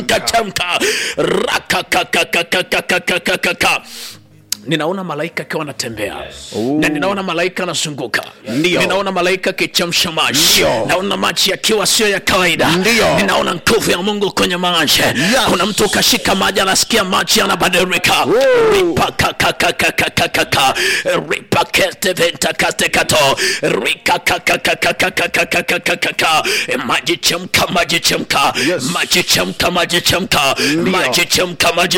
chemka chemka rakakakakakakakakaka ninaona malaika akiwa anatembea na ninaona malaika anazunguka Ndio. ninaona malaika akichemsha maji Ndio. naona maji yakiwa sio ya kawaida Ndio. ninaona nguvu ya mungu kwenye maji kuna mtu ukashika maji anasikia maji yanabadilika ripakakakakakakaka ripaketeventakatekato rikakakakakakakakakaka maji chemka maji chemka Yes. maji chemka maji chemka Ndio. maji chemka maji